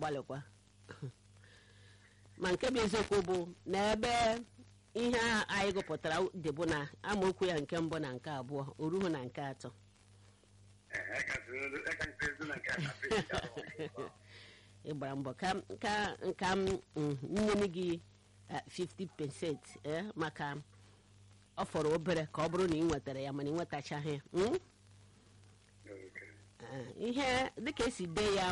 na-agbalịkwa ma nke bụ eziokwu bụ na ebe ihe a anyị gụpụtara dị bụ na amaokwu ya nke mbụ na nke abụọ oruhu na nke atọ ị gbara mbọ ka ka ka m mm, nyere gị eh, 50% eh, maka ọ fọrọ obere ka ọ bụrụ na ị nwetara ya mana ị nwetachaghị ya mm? Eh, ihe dịka esi dee ya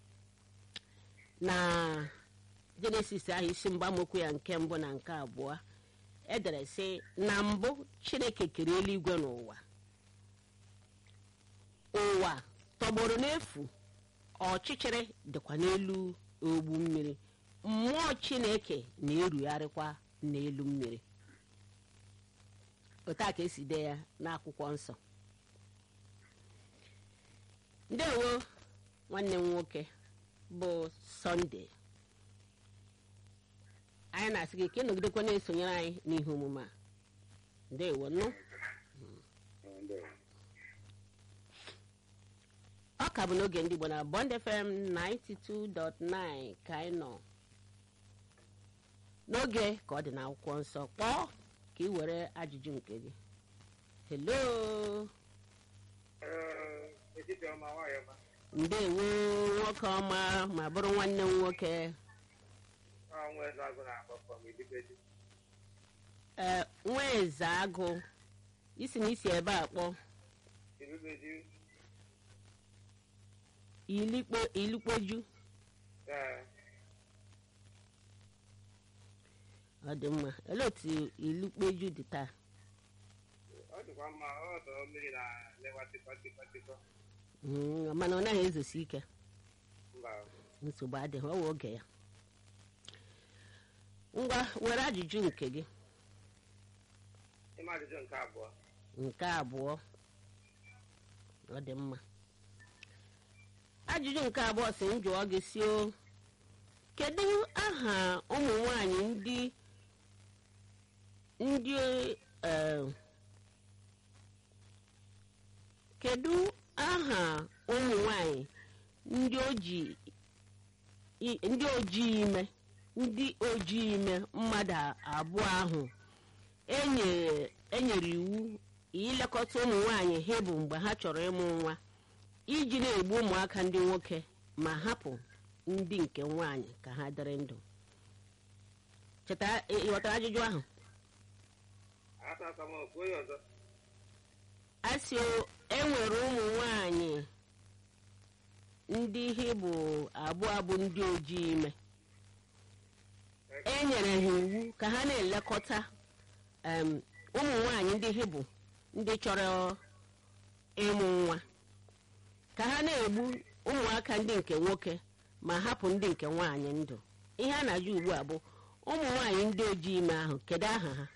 na jenesis ahụ isi mgbamokwu ya nke mbụ na nke abụọ edere sị na mbụ chineke kere eluigwe n'ụwa ụwa tọgbọrọ n'efu ọchịchịrị dịkwa n'elu ogbu mmiri mmụọ chineke na-erugharịkwa n'elu mmiri otu a ka esi dee ya n'akwụkwọ nsọ ndewo nwanne m nwoke bụ sọnde anyị na-asị gị ka ị nọgidekwa na-esonyere anyị n'ihe omume a ndewo nụ ọ ka bụ n'oge ndị Igbo na Bond FM 92.9 ka anyị nọ n'oge ka ọ dị n'akwụkwọ nsọ kpọọ ka ị were ajụjụ nke gị hello ndewo nwoke ọma ma bụrụ nwanne m nwoke ee nwa eze agụ isi na isi ebe a kpọ ilikpo ilikpoju ọ dị mma olee otu ilikpoju dị taa ọ dịkwa mma ọ dọrọ mmiri na lewa tịkọ tịkọ tịkọ Mm, mana ọ naghị ezosi ike mba nsogbu adịghị ọ wụ oge ya ngwa were ajụjụ nke gị ịma ajụjụ nke abụọ nke abụọ ọ dị mma ajụjụ nke abụọ si m jụọ gị si o kedu aha ụmụ nwanyị ndị ndị eh, kedu aha ụmụ nwanyị ndị oji i- ndị ojii ime ndị ojii ime mmadụ abụọ ahụ enyere enyere iwu ilekọta ụmụ nwanyị ha bụ mgbe ha chọrọ ịmụ nwa iji na-egbu ụmụaka ndị nwoke ma hapụ ndị nke nwanyị ka ha dịrị ndụ cheta ị- ị ghọtara ajụjụ ahụ ata m okwu onye ọzọ asị o enwere ụmụ nwanyị ndị hibụ abụọ abụ ndị ojii ime e nyere ha iwu ka ha na-elekọta em, ụmụ nwanyị ndị hibụ ndị chọrọ ịmụ nwa ka ha na-egbu ụmụaka ndị nke nwoke ma hapụ ndị nke nwaanyị ndụ ihe a na-ajụ ugbu a bụ ụmụ nwanyị ndị ojii ime ahụ kedu aha ha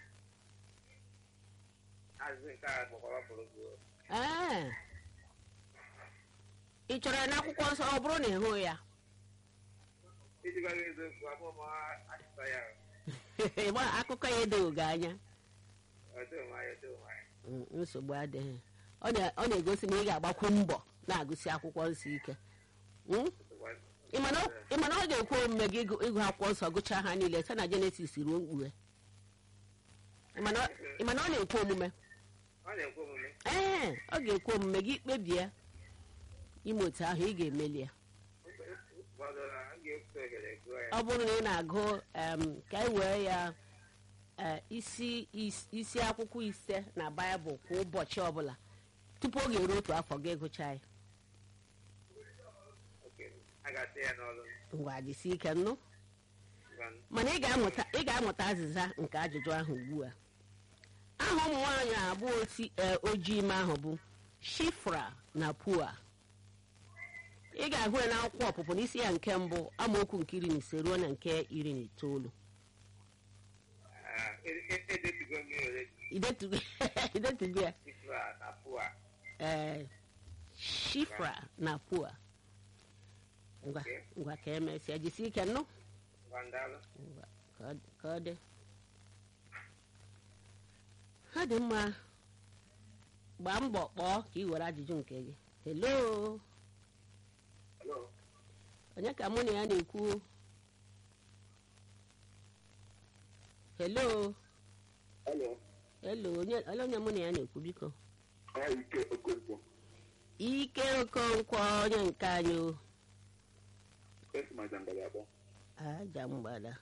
azụ nke a kpọkwara pụrụ gbuo ee ị chọrọ ya n'akwụkwọ nsọ ọ bụrụ na ị hụ ya iji gwa gị eziokwu abụọ m achịta ya ịgba akụkọ ya edoghị gị anya ọdụ nwayọ ọdụ nwayọ Mm, nsogbu adịghị ọ na- ọ na-egosi na ị ga-agbakwu mbọ na-agụsi akwụkwọ nsọ ike Mm? ị ma na ọ- ị ma na ọ ga-ekwe omume gị ịgụ ịgụ akwụkwọ nsọ gụchaa ha niile site na jenesis ruo mkpughe ị ma na ọ- ị ma na ọ na-ekwe omume ọ na-ekwe omume ee ọ ga-ekwe omume gị kpebie ime otu ahụ ị ga-emeli ya gbadoro a ga-ekwu ohere gụọ ya ọ bụrụ na ị na-agụ em, ka e wee ya eh, isi is- isi akwụkwọ ise na baịbụl kwa ụbọchị ọbụla tupu oge eruo otu afọ gị gụcha ya oke a ga-atị ya n'ọrụ ngwa jisi ike nnụ ngwanụ mana ị ga-amụta ị ga-amụta azịza nke ajụjụ ahụ ugbu a aha ụmụ nwaanyị abụọ osi eh, ojii ime ahụ bụ shifra na pua ị ga-ahụ ya n'akwụkwọ ọpụpụ n'isi ya nke mbụ amaokwu nke iri na ise ruo na nke iri na itoolu Ah, e- e- edetugo m ya ole idetugo idetugo ya tupu a tapụ a ee shifra na pua ngwa Okay. ngwa ka emesịa jisi ike nnụ ngwandalụ Ngwa, ka ọ- ka ọ dị ha dị mma gbaa mbọ kpọọ ka ị were ajụjụ nke gị hello Hello? onye ka mụ na ya na-ekwu hello Hello. hello onye ole onye mụ na ya na-ekwu biko Ọ ike Okonkwo. ike okonkwo onye nke anyị o Esi ma jangala akpọ. aja mgbada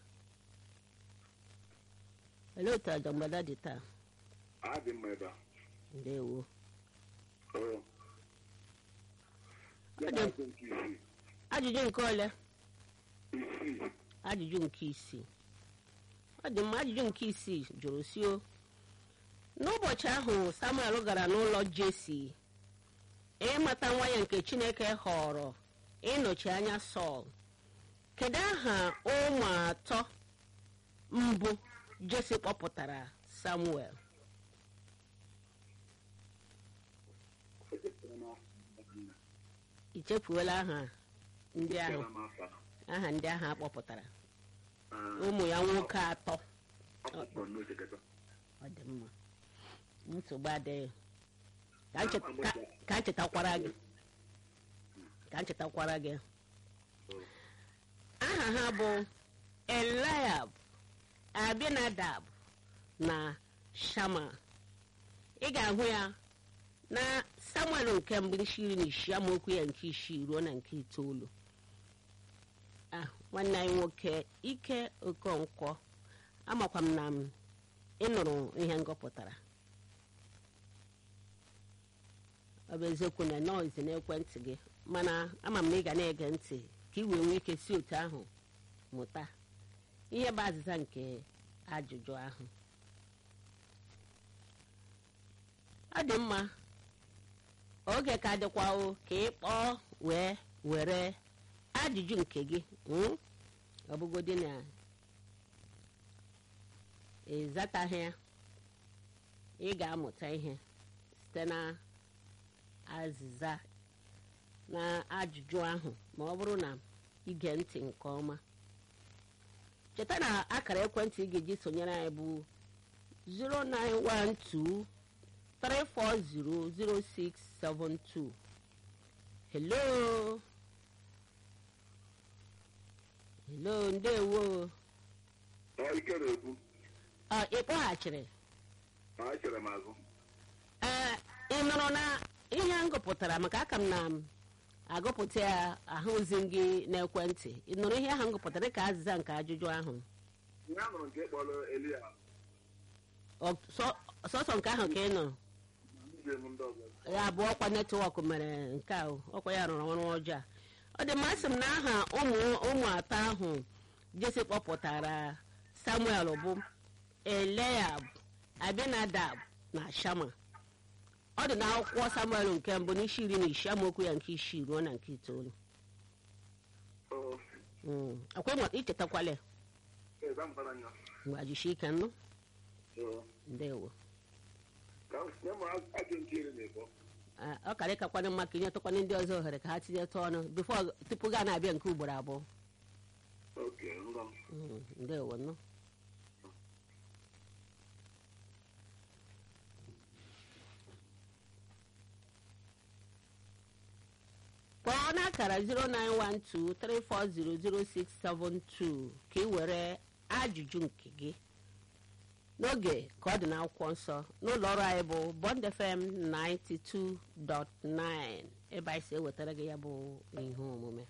olee otu aja mgbada dị taa A dị mma ebe a. ndewo Oo. Ọ Ya dị- na-azụ nke isii. ajụjụ nke ole Isii. ajụjụ nke isii ọ dị mma ajụjụ nke isii jụrụ si o n'ụbọchị ahụ samuel gara n'ụlọ jesi ịmata nwa ya nke chineke họrọ ịnọchi anya sọl kedu aha ụmụ atọ mbụ jesi kpọpụtara samuel Echefuru m afọ. ichefuola aha ndị ahụ Echefuru m afọ. aha ndị ahụ akpọpụtara Ah, ụmụ ya nwoke atọ ọ kpọrọ n'oche keta. ọ dị mma nsogbu adịghị ka m cheta- ka- ka m chetakwara gị ka m chetakwara gị Oo. aha ha bụ eliab abinadab na shama ị ga-ahụ ya na samuel nke mbụ isi iri na isii amaokwu ya nke isii ruo na nke itoolu ah nwanne anyị nwoke ike okonkwo amakwa m na m ịnụrụ ihe ngọpụtara ọ bụ eziokwu na nọọsụ n'ekwentị gị mana ama m na ị ga na-ege ntị ka ị wee nwee ike si otu ahụ mụta ihe bụ azịza nke ajụjụ ahụ ọ dị mma oge ka dịkwa o ka ị kpọọ wee were ajụjụ nke gị mm? ọ bụgodị na ịzataghị ya ị ga-amụta ihe site na azịza na ajụjụ ahụ ma ọ bụrụ na ige ntị nke ọma cheta na akara ekwentị ị ga-eji sonyere anyị bụ 0912 3400672 hello hello ndewo Ọ ike na-ekwu. ọ ị kpọghachiri Ma echere m azụ. ee ị nụrụ na ihe m gụpụtara maka aka m na m agụpụta ya ahụzi m gị n'ekwentị ị nụrụ ihe ahụ m gụpụtara dịka azịza nke ajụjụ ahụ Ihe a nụrụ nke kpọrọ Elia. Ọ- sọ- sọsọ nke ahụ ka ị nụrụ Ndị m ndị ọzọ. ya bụ ọkwa netwọk mere nke a o, ọkwa ya rụrụ ọrụ ọjọọ a. ọ dị mmasị m na aha ụmụ ụmụ atọ ahụ jesi kpọpụtara samuel bụ eliab abinadab na shama ọ dị n'akwụkwọ samuel nke mbụ n'isi iri na isii amaokwu ya nke isii ruo na nke itoolu Oo. Mm, akwa ịnwa- ichetakwala ya, Ee, zamụtara anya. mgbe ajụshi ike nnụ Oo. ndewo Ka m nye m ajụ nke iri na ịbụ. Ah, ọ karị kakwana mma ka inyetụkwana ndị ọzọ ohere ka ha tinyetụ ọnụ bifo tupu ga na-abịa nke ugboro abụọ Oke, ngwa m. Mm, ndewo nnụ kpọọ n'akara 09123400672 ka ị were ajụjụ nke gị n'oge ka ọ dị n'akwụkwọ nsọ n'ụlọ ọrụ anyị bụ bond fm 92.9 ebe anyị si ewetara gị ya bụ ihe omume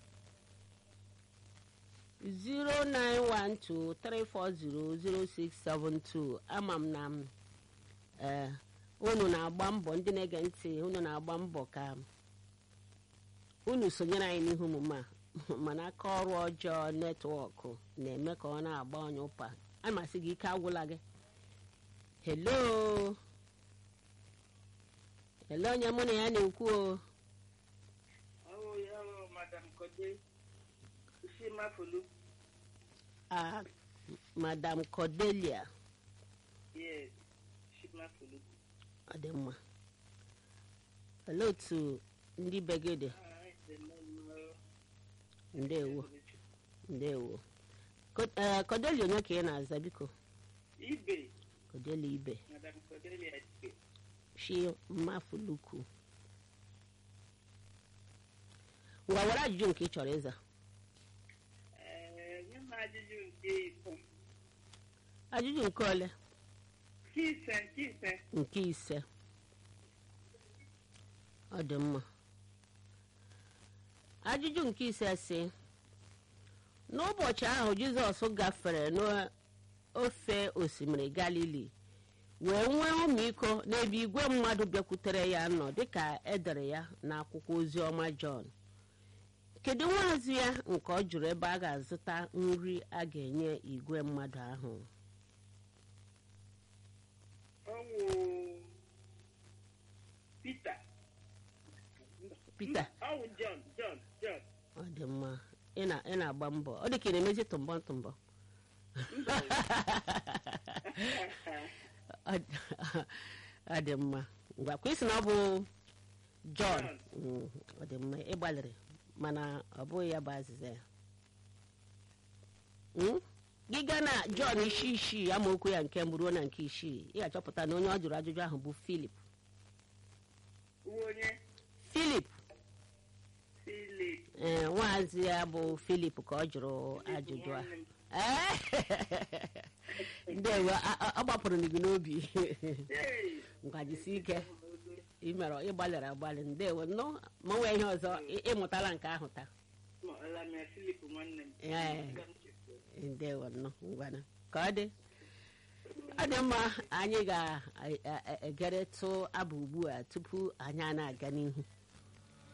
09123400672 ama m na m ee unu na-agba mbọ ndị na-ege ntị unu na-agba mbọ ka unu sonyere anyị n'ihe omume a mana aka ọrụ ọjọọ netwọkụ na-eme ka ọ na-agba onye ụpa a masị gị ike agwụla gị helo helo onye mụ na ya na-ekwu o Oh, yeah, oh, Madam Kode. Isi Mafulu. Ah, madam cordelia Yes, Isi Mafulu. ọ dị mma olee otu ndị be gị dị Ah, it's the name, ndewo uh, ndewo Ko- eh, cordelia onye ka ị na-aza biko Ibe. cordelia ibe Madam Cordelia Ibe. shi mmafuluku ngwa were ajụjụ nke ị chọrọ ịza ajụjụ nke ise ajụjụ nke ole nke ise nke ise nke ise ọ dị mma ajụjụ nke ise si n'ụbọchị ahụ jizọs gafere n'ofe osimiri galili wee nwee ọmịiko n'ebe igwe mmadụ bịakwutere ya nọ dịka edere ya n'akwụkwọ oziọma jọn kedu nwaazụ ya nke ọ jụrụ ebe a ga-azụta nri a ga-enye igwe mmadụ ahụ ọnwụ Pita Pita ọnwụ Jọn Jọn Jọn ọ dị mma ị na- ị na-agba mbọ ọ dị ka ị na-emezi tụmbọ tụmbọ mba ọ dị- ọ dị mma ngwa kwa isi na ọ bụ jọn John. Mm, ọ dị mma ị gbalịrị mana ọ bụghị ya bụ azịza ya Mm? gị gaa na jọn isi isii amaokwu ya nke mbụ ruo na nke isii ị ga-achọpụta na onye ọ jụrụ ajụjụ ahụ bụ filip uwe onye filip Filip ee nwaazị ya bụ filip ka ọ jụrụ ajụjụ a nwanne m. Ee, ndewo a- a- ọ gbapụrụ gị n'obi Hey! ngwa jisie ike imere ịgbalịrị agbalị ndewo nnọọ ma nwee ihe ọzọ ị- ịmụtala nke ahụ taa Ma ọla m ya Filip nwanne m Ee. ndewo nnọọ ngwana ka ọ dị ọ dị mma anyị ga-egeretụ abụ ugbu a tupu anyị a na-aga n'ihu